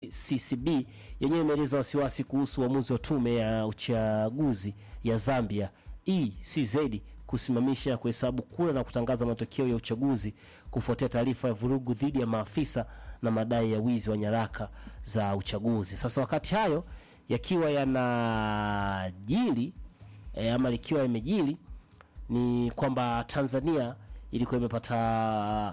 NCCB yenyewe imeeleza wasiwasi kuhusu uamuzi wa tume ya uchaguzi ya Zambia ECZ kusimamisha kuhesabu kura na kutangaza matokeo ya uchaguzi kufuatia taarifa ya vurugu dhidi ya maafisa na madai ya wizi wa nyaraka za uchaguzi. Sasa wakati hayo yakiwa yanajili e, ama likiwa imejili ni kwamba Tanzania ilikuwa imepata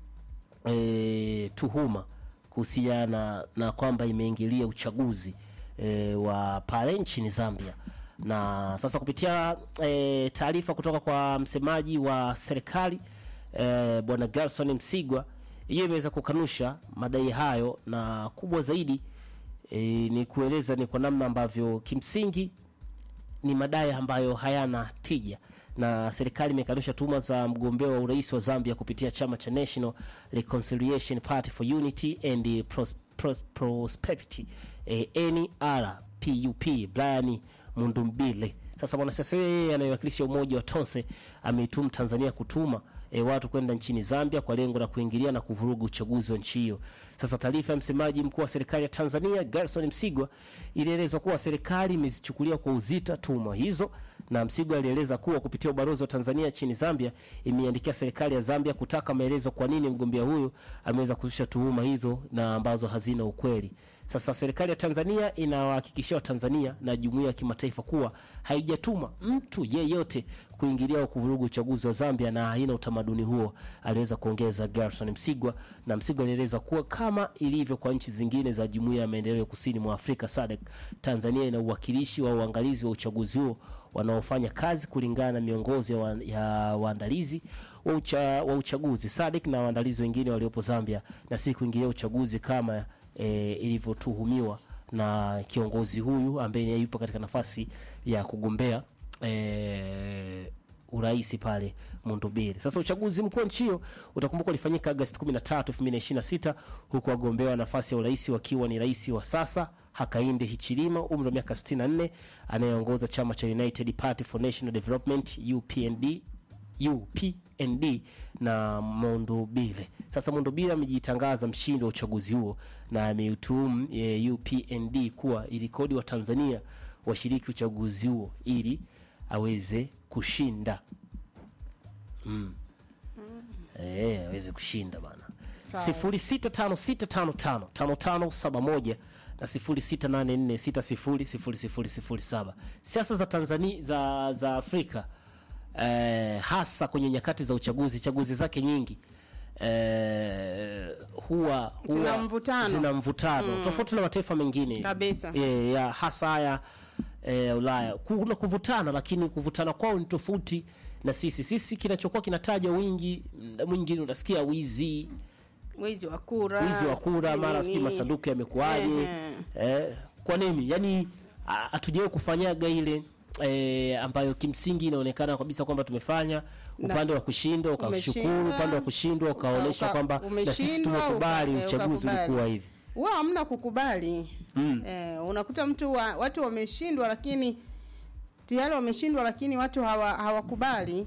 e, tuhuma kuhusiana na kwamba imeingilia uchaguzi e, wa pale nchini Zambia na sasa kupitia e, taarifa kutoka kwa msemaji wa serikali e, bwana Gerson Msigwa, yeye imeweza kukanusha madai hayo, na kubwa zaidi e, ni kueleza ni kwa namna ambavyo kimsingi ni madai ambayo hayana tija na serikali imekanusha tuhuma za mgombea wa urais wa Zambia kupitia chama cha National Reconciliation Party for Unity and Pros- Pros- Prosperity eh, NRPUP Brian Mundumbile. Sasa mwanasiasa yeye anayewakilisha umoja wa Tonse ameitumu Tanzania kutuma e, watu kwenda nchini Zambia kwa lengo la kuingilia na kuvuruga uchaguzi wa nchi hiyo. Sasa taarifa ya msemaji mkuu wa serikali ya Tanzania Gerson Msigwa ilieleza kuwa serikali imezichukulia kwa uzito tuhuma hizo, na Msigwa alieleza kuwa kupitia ubalozi wa Tanzania nchini Zambia imeiandikia serikali ya Zambia kutaka maelezo kwa nini mgombea huyo ameweza kuzusha tuhuma hizo na ambazo hazina ukweli. Sasa serikali ya Tanzania inawahakikishia Watanzania na jumuiya ya kimataifa kuwa haijatuma mtu yeyote kuingilia au kuvuruga uchaguzi wa Zambia na haina utamaduni huo, aliweza kuongeza Gerson Msigwa. Na Msigwa alieleza kuwa kama ilivyo kwa nchi zingine za jumuiya ya maendeleo kusini mwa Afrika SADC, Tanzania ina uwakilishi wa uangalizi wa uchaguzi huo wanaofanya kazi kulingana na miongozo ya, wa, ya waandalizi wa, ucha, wa uchaguzi SADC na waandalizi wengine waliopo Zambia, na si kuingilia uchaguzi kama e, ilivyotuhumiwa na kiongozi huyu ambaye yupo katika nafasi ya kugombea e, urais pale Mundubiri. Sasa uchaguzi mkuu wa nchi hiyo utakumbuka ulifanyika Agosti 13, 2026 huku wagombea wa nafasi ya urais wakiwa ni rais wa sasa Hakainde Hichilema umri wa miaka 64 anayeongoza chama cha United Party for National Development UPND UPND na Mondobile. Sasa Mondobile amejitangaza mshindi wa uchaguzi huo na ameutuhumu e, UPND kuwa ilikodi wa Tanzania washiriki uchaguzi huo ili aweze kushinda mm. Eh, aweze kushinda bana. Sawa. sifuri sita tano sita tano tano tano tano saba moja na sifuri sita nane nne sita sifuri sifuri sifuri sifuri saba. Siasa za Tanzania za, za Afrika eh, hasa kwenye nyakati za uchaguzi chaguzi zake nyingi eh, huwa, huwa Zina mvutano. zina mvutano tofauti na mataifa mengine Kabisa. e, ya hasa haya e, Ulaya kuna kuvutana, lakini kuvutana kwao ni tofauti na sisi. Sisi kinachokuwa kinataja wingi, muda mwingine unasikia wizi wizi wa kura wizi wa kura, mara sijui nini. masanduku yamekuaje. Ehe. Eh, kwa nini? Yani hatujawahi kufanyaga ile E, ambayo kimsingi inaonekana kabisa kwamba tumefanya upande wa kushinda ukashukuru, umeshinda, upande wa kushindwa ukaonyesha uka- kwamba na sisi umeshindwa, tumekubali uka- eh, uchaguzi ukakubali. ulikuwa hivi. huwa hamna kukubali eh, unakuta mtu wa, watu wameshindwa lakini tayari wameshindwa lakini watu hawa- hawakubali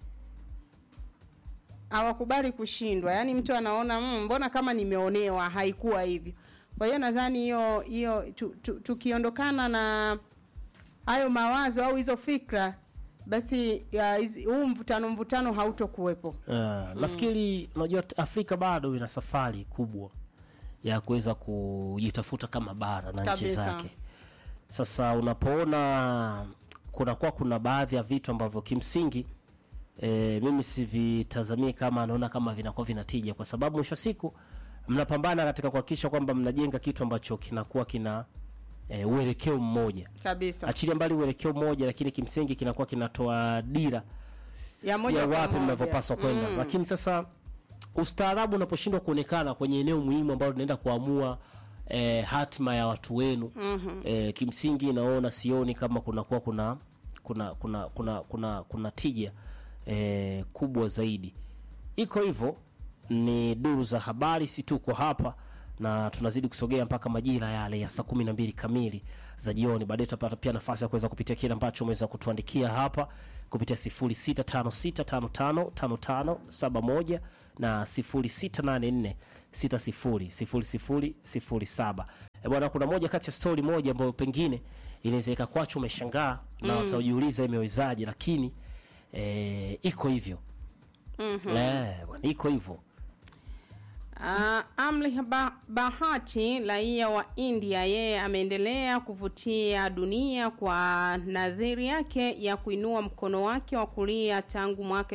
hawakubali kushindwa yaani mtu anaona "Mm, mbona kama nimeonewa haikuwa hivyo kwa hiyo nadhani hiyo hiyo tu- tu- tukiondokana na hayo mawazo au hizo fikra basi ya, hizi- huu mvutano mvutano hautokuwepo Uh, nafikiri unajua t- Afrika bado ina safari kubwa ya kuweza kujitafuta kama bara na nchi Kabisa. zake. Sasa unapoona kunakuwa kuna baadhi ya vitu ambavyo kimsingi e, mimi sivitazamii kama naona kama vinakuwa vinatija, kwa sababu mwisho wa siku mnapambana katika kuhakikisha kwamba mnajenga kitu ambacho kinakuwa kina e, uelekeo mmoja, kabisa achilia mbali uelekeo mmoja, lakini kimsingi kinakuwa kinatoa dira ya moja ya kwa wapi moja. mnavyopaswa kwenda Mm. lakini sasa ustaarabu unaposhindwa kuonekana kwenye eneo muhimu ambalo tunaenda kuamua eh, hatima ya watu wenu mm-hmm. eh, kimsingi naona sioni kama kunakuwa kuna kuna kuna kuna kuna, kuna tija eh, kubwa zaidi iko hivyo ni duru za habari si tuko hapa na tunazidi kusogea mpaka majira yale ya saa kumi na mbili kamili za jioni baadaye tutapata pia nafasi ya kuweza kupitia kile ambacho umeweza kutuandikia hapa kupitia 0656555571 na 0684600007 e, bwana kuna moja kati ya story moja ambayo pengine inaweza ikakwacha umeshangaa na Mm. utajiuliza imewezaje lakini e, iko hivyo Mhm. Eh, bwana iko hivyo Uh, Amri ba Bahati raia wa India, yeye ameendelea kuvutia dunia kwa nadhiri yake ya kuinua mkono wake wa kulia tangu mwaka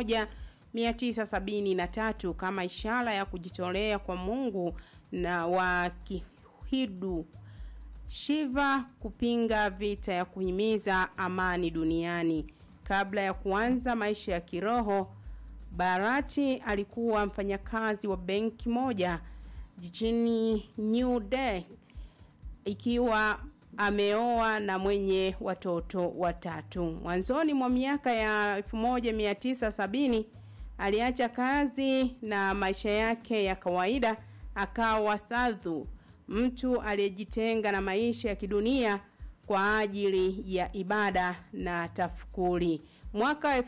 1973 kama ishara ya kujitolea kwa Mungu na wa Kihindu Shiva kupinga vita ya kuhimiza amani duniani. Kabla ya kuanza maisha ya kiroho, Barati alikuwa mfanyakazi wa benki moja jijini New Delhi ikiwa ameoa na mwenye watoto watatu. Mwanzoni mwa miaka ya 1970 aliacha kazi na maisha yake ya kawaida akawa sadhu, mtu aliyejitenga na maisha ya kidunia kwa ajili ya ibada na tafukuri. Mwaka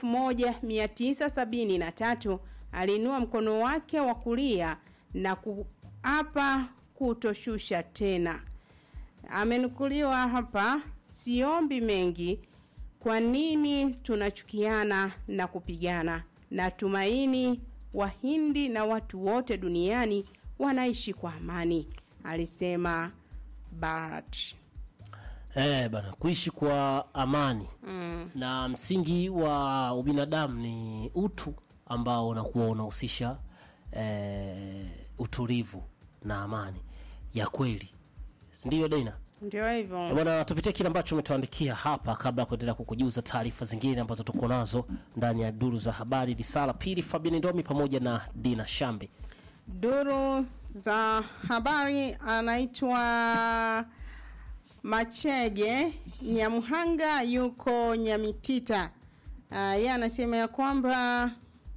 1973 aliinua mkono wake wa kulia na kuapa kutoshusha tena. Amenukuliwa hapa, siombi mengi. Kwa nini tunachukiana na kupigana? Natumaini Wahindi na watu wote duniani wanaishi kwa amani, alisema Bharat. eh, bana kuishi kwa amani Mm. na msingi wa ubinadamu ni utu ambao unakuwa unahusisha eh, utulivu na amani ya kweli sindio Dina Ndio hivyo. bwana tupitie kile ambacho umetuandikia hapa kabla ya kuendelea kukujuza taarifa zingine ambazo tuko nazo ndani ya duru za habari risala pili Fabian Ndomi pamoja na Dina Shambi Duru za habari anaitwa Machege Nyamhanga, yuko Nyamitita. Uh, yeye anasema ya kwamba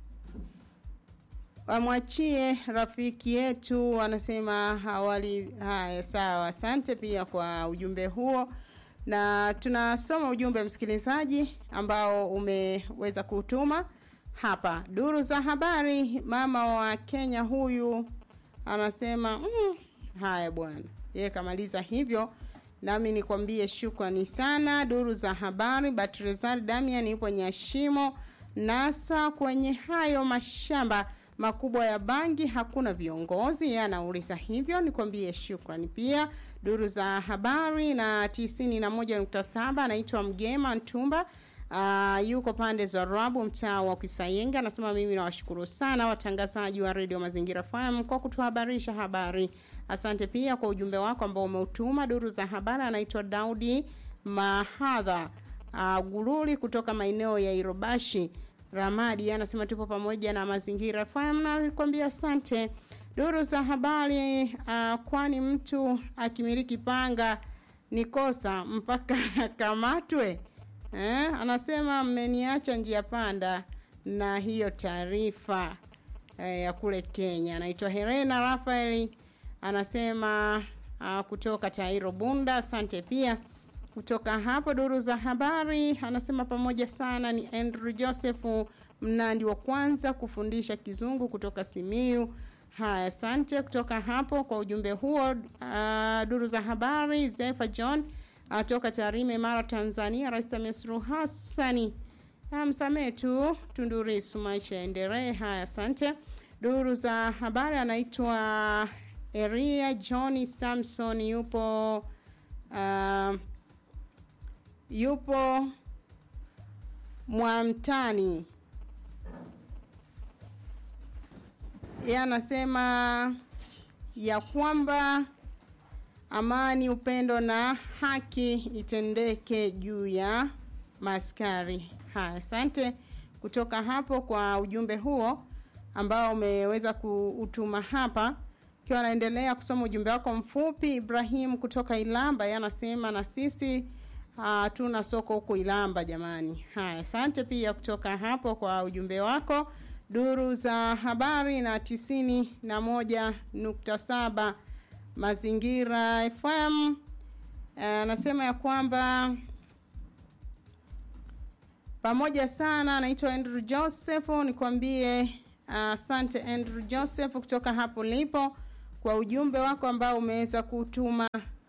amwachie rafiki yetu, anasema hawali. Haya, sawa, asante pia kwa ujumbe huo, na tunasoma ujumbe msikilizaji ambao umeweza kutuma hapa. Duru za habari, mama wa Kenya huyu anasema mm, haya bwana, yeye kamaliza hivyo nami nikwambie shukrani sana. Duru za habari, Batrezal Damian yupo Nyashimo nasa kwenye hayo mashamba makubwa ya bangi hakuna viongozi, yeye anauliza hivyo, nikwambie shukrani pia. Duru za habari na tisini na moja nukta saba anaitwa Mgema Ntumba. Uh, yuko pande za Rabu mtaa wa Kisayenga anasema mimi nawashukuru sana watangazaji wa Radio Mazingira FM kwa kutuhabarisha habari. Asante pia kwa ujumbe wako ambao umeutuma. Duru za habari anaitwa Daudi Mahadha uh, Gululi kutoka maeneo ya Irobashi Ramadi anasema tupo pamoja na Mazingira FM na nikwambia asante. Duru za habari uh, kwani mtu akimiliki panga ni kosa mpaka akamatwe? Eh, anasema mmeniacha njia panda na hiyo taarifa eh, ya kule Kenya. Anaitwa Helena Rafael anasema uh, kutoka Tairo Bunda. Asante pia kutoka hapo duru za habari anasema pamoja sana ni Andrew Joseph Mnandi wa kwanza kufundisha kizungu kutoka Simiu. Haya, asante kutoka hapo kwa ujumbe huo. Uh, duru za habari Zefa John uh, toka Tarime, Mara, Tanzania. Rais Samia Suluhu Hassani msamehe tu Tundurisu, maisha yaendelee. Haya, asante. Duru za habari anaitwa Eria John Samson, yupo uh, yupo Mwamtani. Yeye anasema ya kwamba amani, upendo na haki itendeke juu ya maskari. Haya, asante kutoka hapo kwa ujumbe huo ambao umeweza kuutuma hapa. Ikiwa anaendelea kusoma ujumbe wako mfupi, Ibrahim kutoka Ilamba, yeye anasema na sisi hatuna uh, soko huko Ilamba jamani. Haya, asante pia kutoka hapo kwa ujumbe wako. Duru za habari na tisini na moja nukta saba Mazingira FM anasema uh, ya kwamba pamoja sana. Anaitwa Andrew Joseph, nikwambie asante uh, Andrew Joseph kutoka hapo lipo kwa ujumbe wako ambao umeweza kutuma